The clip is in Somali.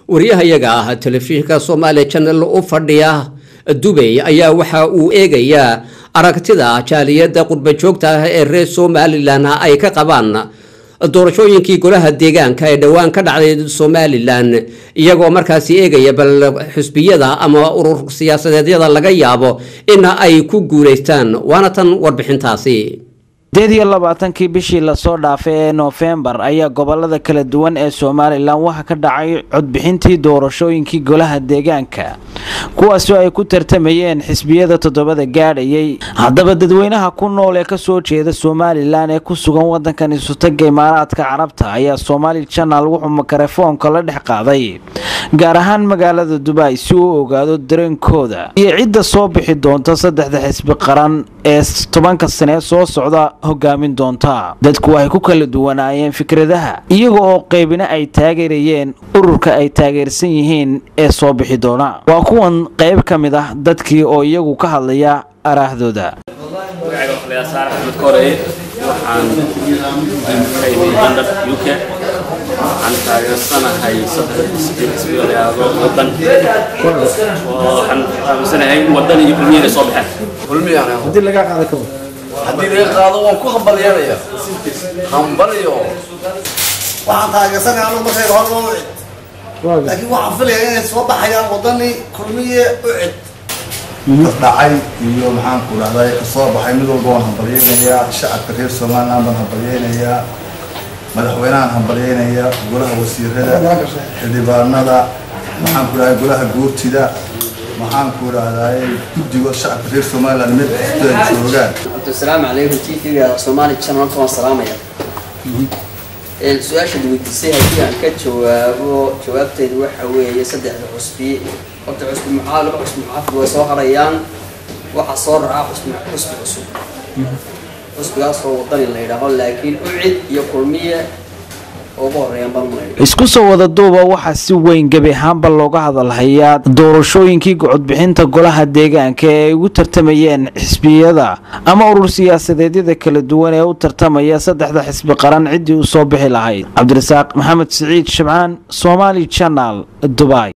waryahayaga ah telefishinka soomaaliya janal u fadhiya dubay ayaa waxa uu eegayaa aragtida jaaliyadda qurba joogta ah ee reer somalilan ay ka qabaan doorashooyinkii golaha deegaanka ee dhowaan ka dhacday somalilan iyagoo markaasi eegaya bal xusbiyada ama urur siyaasadeedyada laga yaabo in ay ku guulaystaan waana tan warbixintaasi sideed iyo labaatankii bishii lasoo dhaafay ee noofembar ayaa gobolada kala duwan ee somalilan waxaa ka dhacay codbixintii doorashooyinkii golaha deegaanka kuwaasoo ay ku tartamayeen xisbiyada toddobada gaadhayay haddaba dadweynaha ku nool ee kasoo jeeda somalilan ee ku sugan wadankan isutaga imaaraadka carabta ayaa somaali janal wuxuu makarefoonka la dhex qaaday gaar ahaan magaalada dubai si uu ogaado dareenkooda iyo cidda soo bixi doonta saddexda xisbi qaran ee tobanka sane soo socda hogaamin doonta dadku waxay ku kala duwanaayeen fikradaha iyaga oo qaybina ay taageerayeen ururka ay taageersan yihiin ee soo bixi doona waa kuwan qayb ka mid ah dadkii oo iyagu ka hadlaya araahdooda waxaan taageersanahay xisbiyadaado wadan waxaan aaminsanahay wadan iyo kulmiya inay soo baxeen haddii laga qaado ka haddii laga qaado waan ku hambalyanaya hambalyo waxaan taageersanaya anu markayga hor loo cid laakiin waxaan filaya inay soo baxayaan wadani kulmiye u cid dhacay iyo maxaan ku dhahday kasoo baxay mid walba waan hambalyeynayaa shacabka reer somaliland baan hambalyeynayaa madaxweynahan hambalyeynayaa golaha wasiirada xildhibaanada maxaan ku dhahday golaha guurtida maxaan ku dhahday guddiga shacabka reer somaliland mid kasta joogaan asalaamu calaykum t v-ga soomaali channel waan salaamaya su-aasha weydiisay haddii aan ka jawaabo jawaabteedu waxa weeye saddexda cusbi horta cusbi muxaa laba cusbi muxaafid way soo harayaan waxaa soo raaca cusbi cusbi cusub cusbigaasoo wadani la yidhaaho laakiin ucid iyo kulmiye ugu horeeyaan baan malayna isku soo wada duuba waxaa si weyn gebi ahaanba looga hadalhayaa doorashooyinkii codbixinta golaha deegaanka ee ay ugu tartamayeen xisbiyada ama urur siyaasadeedyada kala duwan ee u tartamaya saddexda xisbi qaran ciddii u soo bixi lahayd cabdirasaaq maxamed siciid shabcaan somaali janal dubai